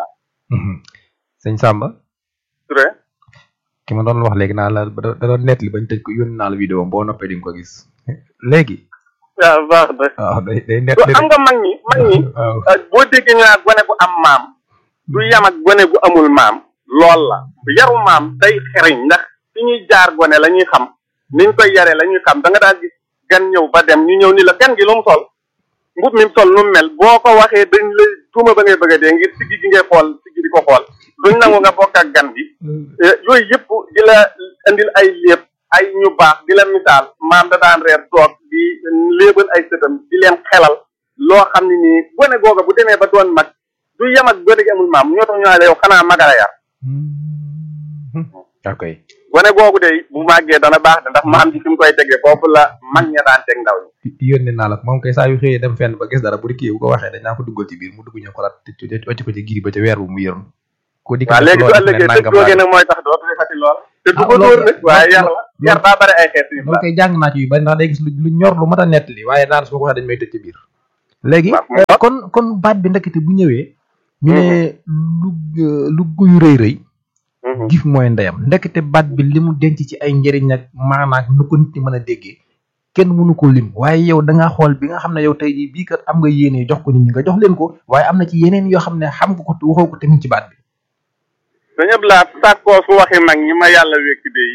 sëñ Samba Touré ki ma doon wax léegi naa la da doon nettali bañ tëj ko yónni naa la vidéo boo noppee di nga ko gis léegi waaw baax na waaw day day nettali xam nga mag ñi mag ñi boo déggee ñu naan gone gu am maam du yam ak gone gu amul maam lool la yaru maam day xeriñ ndax fi ñuy jaar gone la ñuy xam niñ koy yare la ñuy xam da nga daal gis gan ñëw ba dem ñu ñëw ni la gan gi lu mu sol mbub mi mu sol nu mu mel boo ko waxee dañ lay tuuma ba ngay bëgg a dee ngir siggi gi ngay xool siggi di ko xool duñ nangu nga bokk ak gan gi yooyu yëpp di la indil ay léeb ay ñu baax di la misaal maam da daan reer toog di léebal ay sëtam di leen xelal loo xam ne nii gone googa bu demee ba doon mag du yem ak gone gi amul maam ñoo tax ñu ne la yow xanaa magala yar ok gone googu de bu màggee dana baax de ndax ma am ci fi mu koy tegee foofu la mag ña daan teg ndaw ñi yónnee naa la ko moom kay saa yu xëyee dem fenn ba gis dara bu di kii bu ko waxee dañ naa ko duggal ci biir mu dugg ñëw ko laat wàcc ko ci giri ba ca weer bu mu yërëm ko di waaw léegi su ëllëgee tëj googee nag mooy tax dootu defati lool te du ko dóor nag waaye yar la yar daa bari ay xeet loolu koy jàng naa ci yu bari ndax day gis lu ñor lu mat a nettali waaye naan su ma ko waxee dañ may tëj ci biir léegi kon kon baat bi ndekete bu ñëwee ñu ne lu lu guyu rëy rëy gif mooy ndeyam ndekete baat bi li mu denc ci ay njëriñ ak maanaam nu ko nit ñi mën a déggee kenn mënu ko lim waaye yow da ngaa xool bi nga xam ne yow tey jii bii kat am nga yéene jox ko nit ñi nga jox leen ko waaye am na ci yeneen yoo xam ne xam nga ko waxoo ko tamit ci baat bi dañu ëpp laa sàkkoo su waxi mag ñi ma yàlla wékki de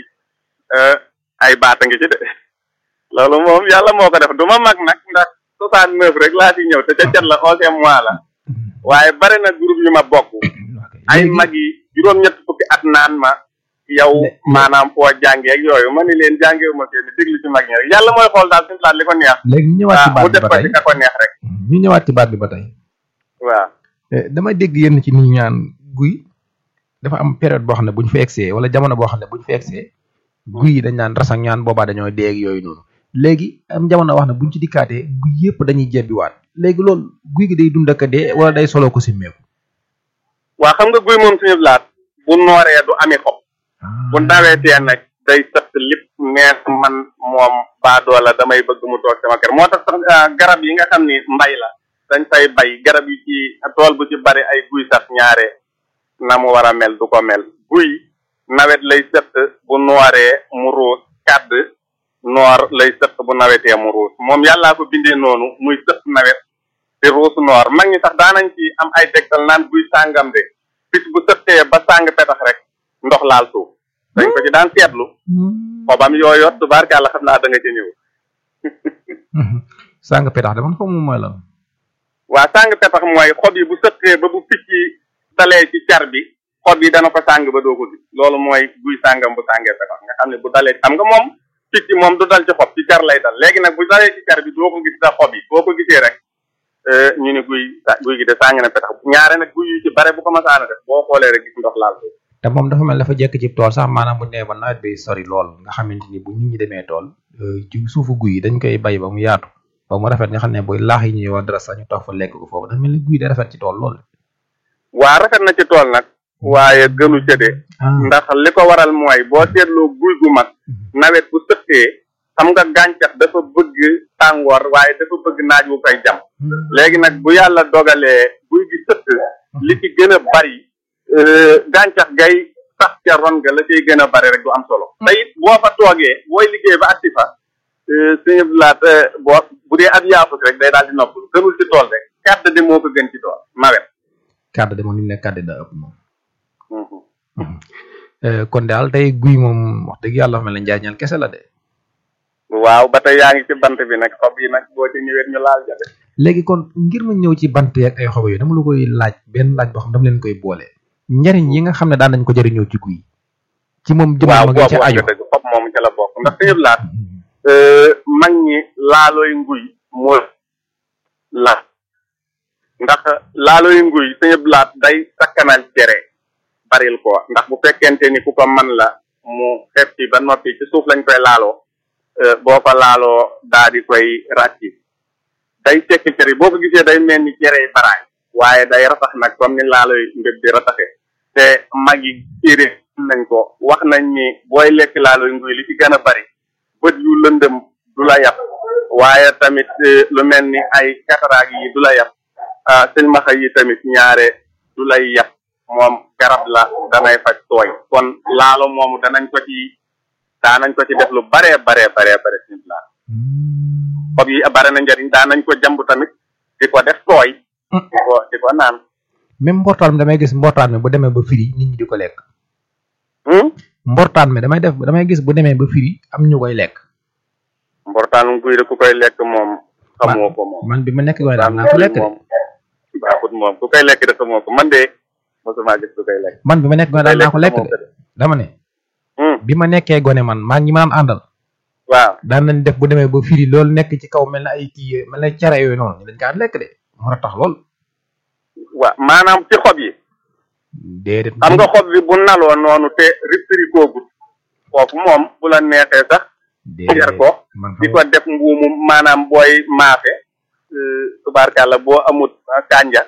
ay baata ngi ci de loolu moom yàlla moo ko def du ma mag nag ndax soixante neuf rek laa ci ñëw te ca cat la onzième mois la waaye bari na groupe yu ma bokk ay mag yi juróom-ñett fukki at naan ma yow maanaam foo jàngee ak yooyu ma ni leen jàngeewu ma kenn déglu ci mag ñi rek yàlla mooy xool daal suñu laat li ko neex léegi ñu ñëwaat ci baat mu bi def ba ko tey ci ka ko neex rek ñu ñëwaat ci baat bi ba tey waaw dama dégg yenn ci nit ñaan guy dafa am période boo xam ne bu ñu fa egsee wala jamono boo xam ne bu ñu fa egsee guy yi dañ naan ras ak ñaan boobaa dañoo dee ak yooyu noonu léegi am jamono wax ne buñ ci dikkaatee guy yëpp dañuy jebbiwaat léegi loolu guy gi day dund ak a dee wala day solo ko si meeku waa xam nga guy moom suñu laat bu nooree du ami xob bu nawetee nag day sëtt lépp neex man moom baadoola damay bëgg mu toog sama kër moo tax sax ah, garab yi nga xam ni mbay la dañ fay bay garab yi ci tool bu ci bari ay guy sax ñaare na mu war a mel du ko mel guy nawet lay sëtt bu nooree mu ruus kàdd noor lay sëtt bu nawetee mu ruus moom yàllaa ko bindee noonu muy sëtt nawet di ruus noor mag ñi sax daanañ ci am ay tegtal naan guy sàngam de bis bu sëttee ba sàng petax rek ndox laal suuf dañ ko ci daan seetlu xobam yooyoot tubaarkàlla xam naa da nga ci ñëw sàng petax de man xaw ma mooy lan waa sàng petax mooy xob yi bu sëttee ba bu picc yi dalee ci car bi xob yi dana ko sàng ba doo ko gis loolu mooy guy sàngam bu sàngee petax nga xam ne bu dalee xam nga moom picc moom du dal ci xob ci car lay dal léegi nag bu dalee ci car bi doo ko gis sa xob yi boo ko gisee rek euh, ñu ni guy sa guy gi de sàng na petax ñaare nag guy yu ci bare bu ko masaana def boo xoolee rek gis ndox laal ko te moom dafa mel dafa jekk ci tool sax maanaam bu nee ba nawet bi sori lool nga xamante ni bu nit ñi demee tool euh, ci suufu guy yi dañ koy bay ba mu yaatu ba mu rafet nga xam ne booy laax yi ñuy wax dara sax ñu toog fa lekk ko foofu dafa mel ni guy day rafet ci tool lool. waa rafet na ci tool nag waaye gënu ca de ndax li ko waral mooy boo seetloo guy gu mag nawet bu sëttee xam nga gàncax dafa bëgg tàngoor waaye dafa bëgg naaj wu koy jam léegi nag bu yàlla dogalee guy gi sëtt li ci gën a bari euh, gàncax gay sax ca ron ga la cay gën a bari rek du am solo te it boo fa toogee booy liggéey ba agsi fa euh, suñu laat euh, boo bu dee ab yaafus rek day daal di nopp gënul ci tool rek kàdd di moo ko gën ci tool nawet kàddu de moom ni mu ne kàddu daa ëpp moom. Euh, kon daal tey guy moom wax dëgg yàlla mel na njaañal kese la de. waaw ba tey yaa ngi ci bant bi nag xob yi nag boo ci ñëwee ñu laal jafe léegi kon ngir ma ñëw ci bant yeeg ay xob yooyu dama la koy laaj benn laaj boo xam dama leen koy boole njariñ yi nga xam ne daan nañ ko jëriñoo ci guy ci moom jëmm waaw ma boobu nga ci wax aju nga dëgg xob moom ca la bokk ndax suñu laat mag ñi laalooy nguy moo la ndax laalooy nguy suñu laat day sakkanal cere baril ko ndax bu fekkente ni ku ko man la mu xeeb ci ba noppi ci suuf lañ koy laaloo euh, boo ko laaloo daa di koy ràcci day tekki cere boo ko gisee day mel ni cere baraay waaye day ratax nag comme ni laalooy mbéb di rataxe te mag yi téere nañ ko wax nañ ni booy lekk laalooy nguy li ci gën a bari bët yu lëndëm du la yàpp waaye tamit eh, lu mel ni ay kataraag yi du la yàpp ah silmaxa yi tamit ñaare du lay yàpp moom garab la danay faj tooy kon laalo moomu danañ ko ci daanañ ko ci def lu baree baree baree bare sin la xob yi bare na njariñ daanañ ko jamb tamit di ko def tooy di ko di ko naan même mbortaan mi damay gis mbortaan mi bu demee ba firi nit ñi di ko lekk hmm? mbortaan mi damay def damay gis bu demee ba firi am ñu koy lekk mbortaanu guy de ku koy lekk moom xamoo ko moom man bi ma nekk waaye daan naa ko lekk de moom baaxut moom ku koy lekk de xamoo ko man de mosuma gis ku koy lekk man bi ma nekk waaye daan naa ko lekk de dama ne Hmm, bi ma nekkee gone man maa ngi ma naan àndal waaw daan nañ def bu demee ba firi loolu nekk ci kaw mel na ay kii mel na cere yooyu noonu ñu dañ kaa lekk de moo tax lool waaw maanaam ci xob yi déedéet xam nga xob bi bu naloo noonu te riptiri koogut foofu moom bu la neexee sax jar ko man di ko def mbuumu maanaam booy maafe tubaarkàlla boo amut kànja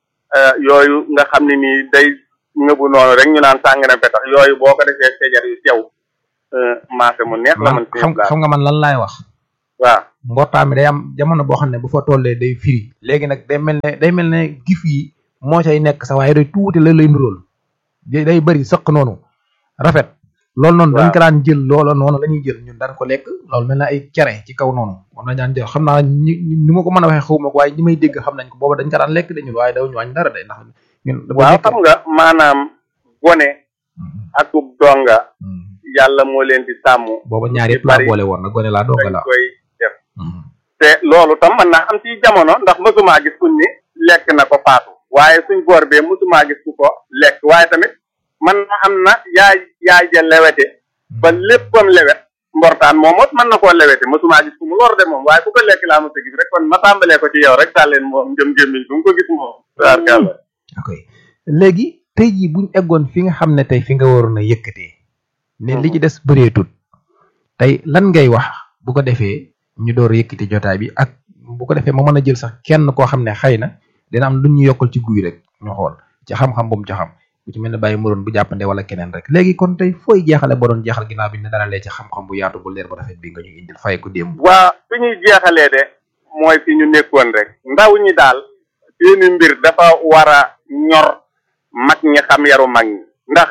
yooyu nga xam ne nii day ngëbu noonu rek ñu naan sàng na petax yooyu boo ko defee sejar yu sew maafe mu neex la man xam xam nga man lan laay wax waaw mbortaa mi day am jamono boo xam ne bu fa tollee day firi léegi nag day mel ne day mel ne gif yi moo cay nekk sax waaye day tuuti la lay nuróol day day bëri sëq noonu rafet loolu noonu dañ ko daan jël loola noonu la ñuy jël ñun daan ko lekk loolu mel na ay cere ci kaw noonu moom lañ daan jël xam naa ñi ni ma ko mën a waxee xawma ko waaye ñi may dégg xam nañ ko booba dañ ko daan lekk de ñun waaye daw ñu wàññi dara de ndax ñun waaw xam nga maanaam gone akub donga yàlla moo leen di sàmm booba ñaar yëpp laa boole woon na gone laa donga dañ la koy def te loolu tam mën naa am ci jamono ndax mësumaa gis kuñ ni lekk na ko faatu waaye suñ boor bee mësumaa gis ku ko lekk waaye tamit man na am na yaay yaay ja lewete ba léppam lewet mbortaan moom mos mën na koo lewete mësumaa gis ku mu lor de moom waaye ku ko lekk laa mos a gis rek kon ma tàmbalee ko ci yow rek tàlleen moom jëm gémmiñ bu mu ko gis moom tabarkàlla ok léegi tey jii buñ eggoon fi nga xam ne tey fi nga waroon a yëkkatee ne li ci des bëreetut tey lan ngay wax bu ko defee ñu door yëkkati jotaay bi ak bu ko defee ma mën a jël sax kenn koo xam ne xëy na dina am lu ñu yokkal ci guy rek ñu xool ci xam-xam bu mu ci xam bu ci mel ne bàyyi muroon bu jàppande wala keneen rek léegi kon tey fooy jeexale ba doon jeexal ginnaaw bi ne dara lee ci xam-xam bu yaatu bu leer bu rafet bi nga ñu indil fay ko démb waa fi ñuy jeexalee de mooy fi ñu nekkoon rek ndaw ñi daal seeni mbir dafa war a ñor mag ñi xam yaru mag ñi ndax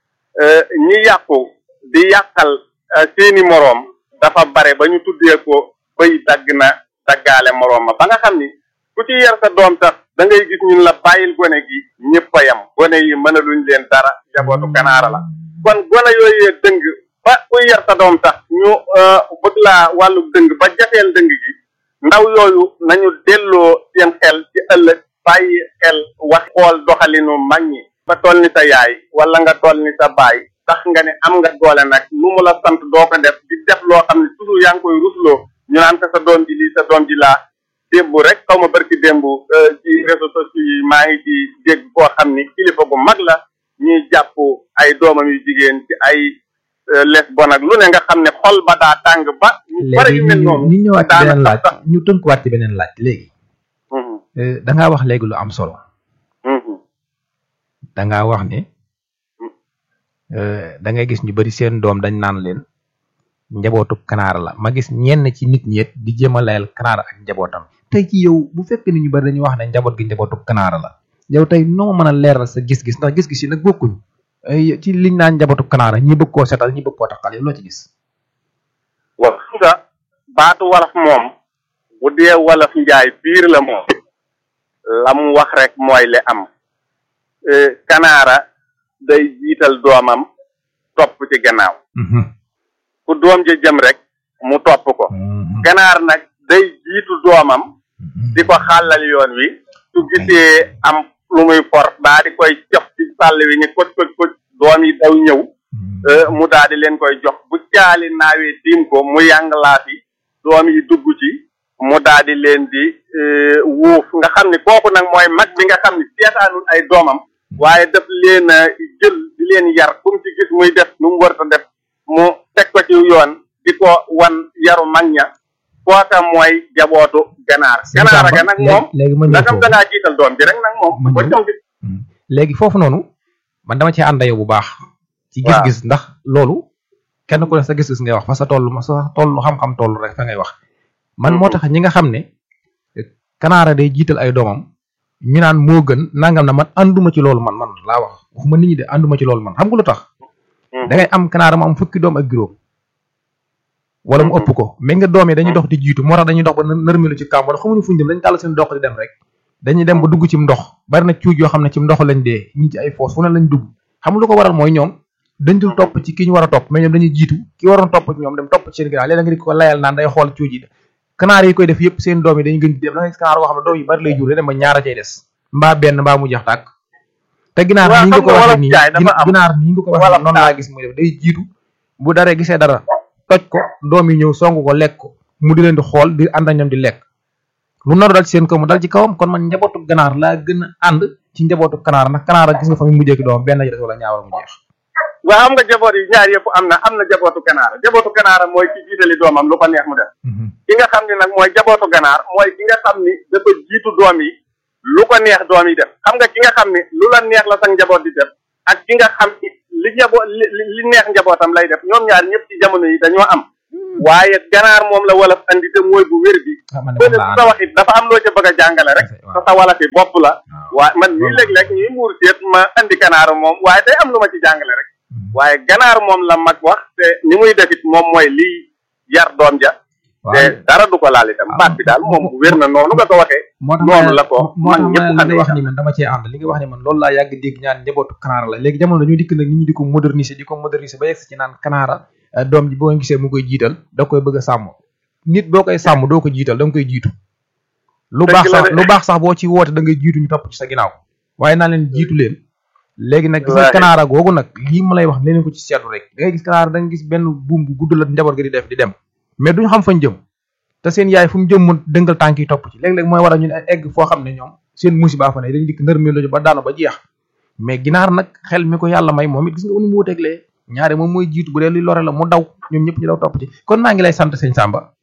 ñi yàqu di yàqal seeni moroom dafa bare ba ñu tuddee ko bëy dagg na daggaale moroom ma ba nga xam ni ku ci yar sa doom sax da ngay gis ñun la bàyyil gone gi ñëpp a yam gone yi mënaluñ leen dara jabootu kanaara la kon gone yooyee dëng ba ku yar sa doom sax ñu bëgg laa wàllu dëng ba jafeel dëng gi ndaw yooyu nañu delloo seen xel ci ëllëg bàyyi xel wax xool doxalinu mag ñi nga toll ni sa yaay wala nga toll ni sa baay tax nga ne am nga doole nag lu mu la sant doo ko def di def loo xam ne toujours yaa ngi koy rusloo ñu naan ko sa doom ji lii sa doom ji laa démb rek xaw ma barki démb ci réseaux sociaux yi maa ngi ci dégg koo xam ni kilifa gu mag la ñuy jàpp ay doomam yu jigéen ci ay les bon ak lu ne nga xam ne xol ba daa tàng ba ñu bari yu mel noonu ñu ñëwaat ci beneen laaj sax ñu tënkuwaat ci beneen laaj léegi da ngaa wax léegi lu am solo da ngaa wax ne da ngay gis ñu bari seen doom dañ naan leen njabootu kanaara la ma gis ñenn ci nit ñi it di jéem a layal kanaara ak njabootam tey ci yow bu fekkee ni ñu bari dañuy wax ne njaboot gi njabootu kanaara la yow tey noo mën a leeral sa gis-gis ndax gis-gis yi nag bokkuñ ay ci liñ naan njabootu kanaara ñi bëgg koo setal ñi bëgg koo taxal yow loo ci gis. waaw xam nga baatu wolof moom bu dee wolof njaay biir la moom la mu wax rek mooy li am kanaara day jiital doomam topp ci gannaaw fu doom ji jëm rek mu topp ko ganaar nag day jiitu doomam di ko xàllal yoon wi su gisee am lu muy for daa di koy jox ci sàll wi ni koj koj koj doom yi daw ñëw mu daa di leen koy jox bu caali naawee tiim ko mu yàngalaati doom yi dugg ci mu daa di leen di wuuf nga xam ni kooku nag mooy mag bi nga xam ni seetaanul ay doomam waaye daf leen a jël di leen yar kum ci gis muy def lu mu warta def mu teg ko ci yoon di ko wan yaru mag ña kooka mooy jabootu ganaar ganaar ga nag moom léegi ma ñëw nagam foofu da ngaa jiital doom bi rek nag moom Ma ba ñëw. jom bi léegi foofu noonu man dama ci ànd yow bu baax. ci Waaw. gis-gis ndax loolu kenn ku ne sa gis-gis ngay wax fa sa toll ma sa toll xam-xam toll rek fa ngay wax. man moo tax ñi nga xam ne kanaara day jiital ay doomam ñu naan moo gën nangam na man ànduma ci loolu man man laa wax waxuma nit ñi de ànduma ci loolu man xam nga lu tax. da ngay am kanaara mu am fukki doom ak juróom. wala mu ëpp ko mais nga doom yi dañuy dox di jiitu moo tax dañuy dox ba nër- nërmelu ci kaam wala xamuñu fuñ dem dañu tàll seen dox di dem rek dañuy dem ba dugg ci ndox bari na cuuj yoo xam ne ci ndox lañ dee ñi ci ay foos fu ne lañ dugg xam lu ko waral mooy ñoom dañ dul topp ci ki ñu war a topp mais ñoom dañuy jiitu ki waroon topp ci ñoom dem topp ci seen ginnaaw léeg-léeg nga di ko layal naan day xool cuuj yi kanaar yi koy def yëpp seen doom yi dañuy gën di dem da ngay gis kanaar boo xam ne doom yi bari lay jur day dem ba ñaara cay des mbaa benn mbaa mu jeex tàkk te ginaar Waaw, nii nga xam ko nga waxee wolof nii jaay dafa gina- am. ginaar nii nga ko waxee Wolof noonu laa gis muy def day jiitu bu daree gisee dara toj ko doom yi ñëw song ko lekk ko mu di leen di xool di ànd ak ñoom di lekk lu naru dal ci seen kaw mu dal ci kawam kon man njabootu ganaar laa gën a ànd ci njabootu kanaara ndax kanaara gis nga fa mu mujjee ki doom benn ji des wala ñaawal mu jeex waaw xam nga jaboot yi ñaar yëpp am na am na jabootu ganaar jabootu ganaar mooy ci jiitali doomam lu ko neex mu def ki nga xam ni nag mooy jabootu ganaar mooy ki nga xam ni dafa jiitu doom yi lu ko neex doom yi def xam nga ki nga xam ni lu la neex la sax njaboot di def ak ki nga xam ni li njaboot li li neex njabootam lay def ñoom ñaar ñëpp ci jamono yi dañoo am waaye ganaar moom la wolof andi te mooy bu wér bi bële su sa wax it dafa am loo ca bëgg a jàngale rek sa sa wala fi bopp la waaye man nii léeg-léeg ñuy muur seet ma andi ganaar moom waaye day am lu ma ci jàngale rek waaye ganaar moom la mag wax te ni muy defit moom mooy lii yar doom ja te dara du ko laal itam baat bi daal moom wér na noonu nga ko waxee noonu la ko man ñëpp li nga wax ni man dama cee ànd li nga wax ni man loolu laa yàgg dégg ñaan njabootu kanaara la léegi jamono dañoo dikk nag nit ñi di ko moderniser di ko moderniser ba yegg ci naan kanaara doom ji boo gisee mu koy jiital da koy bëgg a sàmm nit boo koy sàmm doo ko jiital da nga koy jiitu lu baax sax lu baax sax boo ci woote da ngay jiitu ñu topp ci sa ginnaaw waaye naa leen jiitu leen léegi nag gis nga kanaara googu nag lii ma lay wax leneen ko ci seetlu rek da ngay gis kanaara da nga gis benn buum bu gudd la njaboot gi di def di dem mais duñu xam fañ jëm te seen yaay fu mu jëm mu dëngal tànk yi topp ci léeg-léeg mooy waral ñu ne egg foo xam ne ñoom seen musiba fa ne dañu dikk nërmeelu ba daanu ba jeex mais ginaar nag xel mi ko yàlla may moom it gis nga unu mu wuteeglee ñaare moom mooy jiitu bu dee li lore la mu daw ñoom ñëpp ñu daw topp ci kon maa ngi lay sant sëñ Samba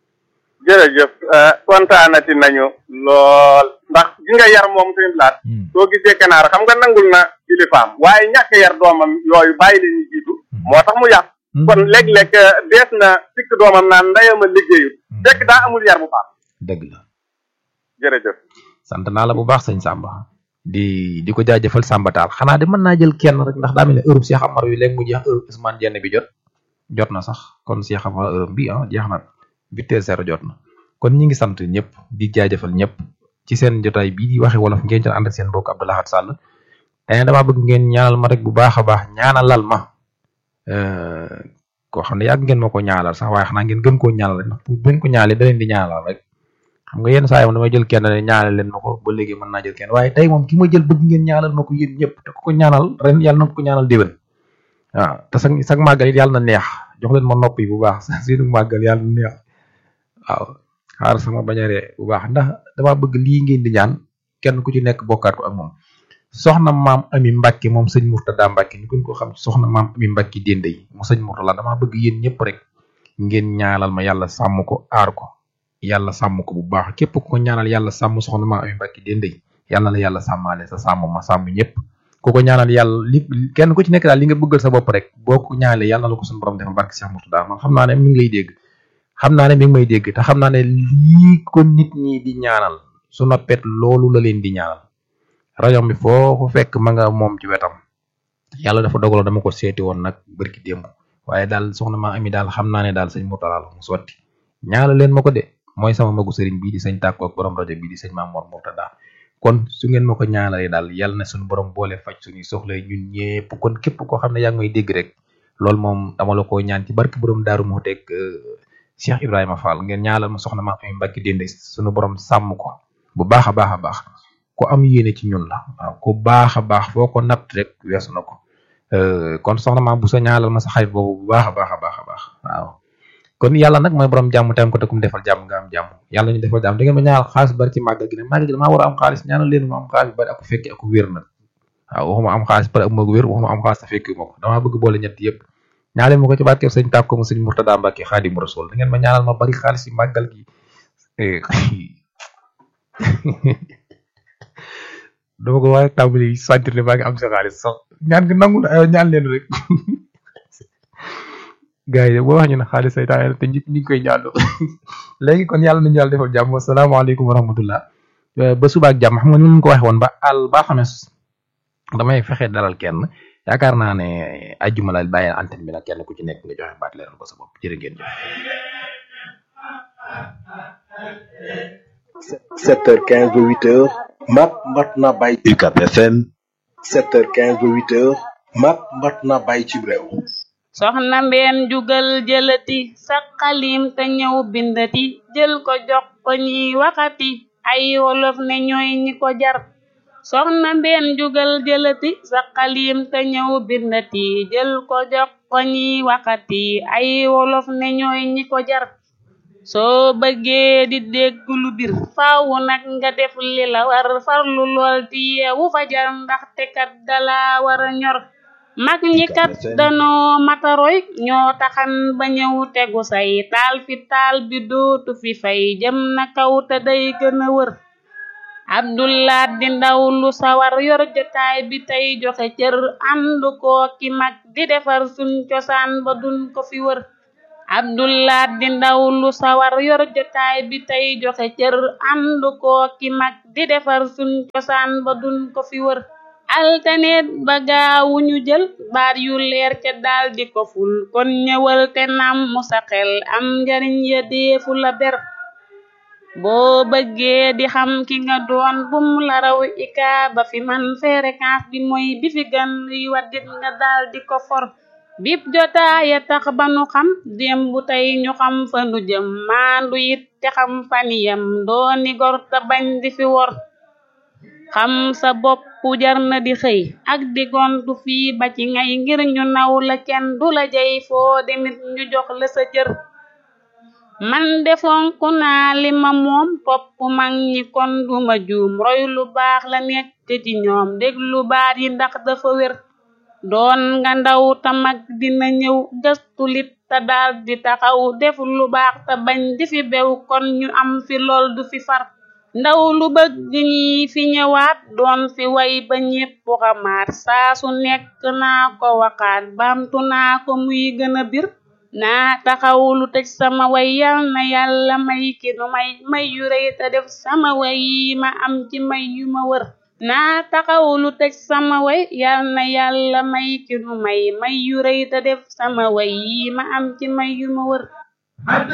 jërëjëf kontaanati nañu lool ndax gi nga yar moom suñu laat soo gisee kanaar xam nga nangul na kilifaam waaye ñàkk yar doomam yooyu bàyyi leen ñu jiitu moo tax mu yàq kon léeg-léeg dees na sikk doomam naan ndeyama liggéeyut fekk daa amul yar bu baax dëgg la jërëjëf sant naa la bu baax sëñ Samba di di ko jaajëfal Samba Taal xanaa de mën naa jël kenn rek ndax daa mel ne heure Cheikh Amar wi léegi mu jeex heure Ousmane Dieng bi jot jot na sax kon Cheikh Amar heure bi ah jeex na huit heures zéro jot na kon ñi ngi sant ñëpp di jaajëfal ñëpp ci seen jotaay bii di waxe wolof ngeen doon ànd ak seen mbokk Abdou Lahad Sall tey damaa bëgg ngeen ñaanal ma rek bu baax a baax ñaanalal ma koo xam ne yàgg ngeen ma ko ñaanal sax waaye xanaa ngeen gën koo ñaanal rek ndax bu ngeen ko ñaanalee da leen di ñaanal rek xam nga yenn saa yi moom damay jël kenn ne ñaanal leen ma ko ba léegi mën naa jël kenn waaye tey moom ki ma jël bëgg ngeen ñaanal ma ko yéen ñëpp te ku ko ñaanal ren yàlla na ko ñaanal déwén waaw te sag sag màggal it yàlla na neex jox leen ma nopp yi bu baax seenu màggal yàlla na neex waaw xaar sama bañaree bu baax ndax dama bëgg lii ngeen di ñaan kenn ku ci nekk bokkaat ko ak moom soxna maam ami mbàkke moom sëñ murtada mbàkke ñu gën ko xam ci soxna maam ami mbàkke dénde yi mu sëñ murtada damaa bëgg yéen ñëpp rek ngeen ñaanal ma yàlla sàmm ko aar ko yàlla sàmm ko bu baax képp ko ñaanal yàlla sàmm soxna maam ami mbàkke dénde yi yàlla la yàlla sàmmaale sa sàmm ma sàmm ñëpp ku ko ñaanal yàlla li kenn ku ci nekk daal li nga bëggal sa bopp rek boo ko ñaanalee yàlla na la ko suñu borom defal barke Cheikh Murtada man xam naa ne mi ngi lay dégg xam naa ne mi ngi may dégg te xam naa ne lii ko nit ñi di ñaanal su noppet loolu la leen di ñaanal rajo bi foo ko fekk ma nga moom ci wetam yàlla dafa dogaloon dama ko seeti woon nag bërki démb waaye daal soxna ma ami daal xam naa ne daal sëñ Murtada la mu sotti ñaanal leen ma ko de mooy sama magu sëriñ bii di sëñ tàkko ak borom rajo bii di sëñ Maam Mor Murtada kon su ngeen ma ko ñaanalee daal yàlla na suñu borom boole faj suñuy soxla ñun ñëpp kon képp koo xam ne yaa ngi may dégg rek loolu moom dama la ko ñaan ci barke borom daaru moo teg Cheikh Ibrahima Fall ngeen ñaanal ma soxna ma ami mbàkki dénde suñu borom sàmm ko bu baax a baax a baax ku am yéene ci ñun la waaw ku baax a baax foo ko natt rek weesu na ko kon soxna ma bu sa ñaanal ma sa xarit boobu bu baax a baax a baax a baax waaw kon yàlla nag mooy borom jàmm tam ko te kum defal jàmm nga am jàmm yàlla ñu defal jàmm da ngeen ma ñaanal xaalis bari ci màggal gi ne màggal gi damaa war a am xaalis ñaanal leen ma am xaalis bari ak fekki ak wér nag waaw waxuma am xaalis bari ak ma wér waxuma am xaalis te fekki ma ko damaa bëgg boole ñett yëpp ñaanal ma ko ci barke sëñ tàkko mu sëñ Murtada Mbàkke Xaadimu Rasuul da ngeen ma ñaanal ma bari xaalis ci màggal gi dama ko waaye tàmbali sentir ne maa ngi am sa xaalis sax ñaan gi nangu na ñaan leen rek gars yi boo wax ñu ne xaalis say tax te ñëpp ñu ngi koy ñaanloo léegi kon yàlla nañu yàlla defal jàmm asalaamaaleykum wa rahmatullah ba suba ak jàmm xam nga ni ñu ko waxee woon ba àll ba xames damay fexe dalal kenn yaakaar naa ne ajjuma la bàyyi antenne bi nag kenn ku ci nekk nga joxe baat leeral ko sa bopp jërë ngeen jëf. 7h15 ba 8h mat mat na bàyyi UCAB FM 7h15 ba 8h mat mat na bàyyi ci réew soxna mbeen jugal jëlati sa xalim te ñëw bindati jël ko jox ko ñiy waxati ay wolof ne ñooy ñi ko jar soxna mbeen jugal jëlati sa xalim te ñëw bindati jël ko jox ko ñiy waxati ay wolof ne ñooy ñi ko jar soo bëggee di dégg lu bir faaw nag nga def li la war farlu lool di yeewu fajar ndaxte kat dala war a ñor mag ñi kat danoo mataroy ñoo taxan ba ñëw tegu say taal fi taal bi dootu fi fay jëm na kaw te day gën a wër abdullah di ndaw lu sawar yor jotaay bi tey joxe cër ànd koo ki mag di defar suñ cosaan ba dun ko fi wër abdullah di ndaw lu sawar yor jotaay bi tey joxe cër ànd koo ki mag di defar suñ cosaan ba dun ko fi wër altaneet ba gaawu ñu jël baat yu leer ca daal di ko ful kon ñëwal te nam mu sa xel am njariñ ya deefu la ber boo bëggee di xam ki nga doon bum la raw ika ba fi man fréquence bi mooy bi fi gan luy waddit nga daal di ko for bip jotaaya tax ba nu xam démb tey ñu xam fa nu jëm maandu it te xam faniyam dooni gor te bañ di fi wor xam sa bopp jar na di xëy ak di gontu fii ba ci ngay ngir ñu naw la kenn du la jey foo demit ñu jox la sa cër man defonku naa li ma moom topp mag ñi kon duma juum roy lu baax la nekk ci ñoom déglu baat yi ndax dafa wér doon nga ndaw ta mag dina ñëw gëstu lit te daal di taxaw def lu baax te bañ di fi bew kon ñu am fi lool du fi far ndaw lu bëgg ñi fi ñëwaat doon fi way ba ñépp xamaat saa su nekk naa ko waxaat baamtu naa ko muy gën a bir naa taxaw lu tëj sama way yal na yàlla may ki nu may may yu rëy te def sama way yi ma am ci may yu ma wër naa taxaw lu tëj sama way yal na yàlla may ki nu may may yu rëy te def sama way yi ma am ci may yu ma wër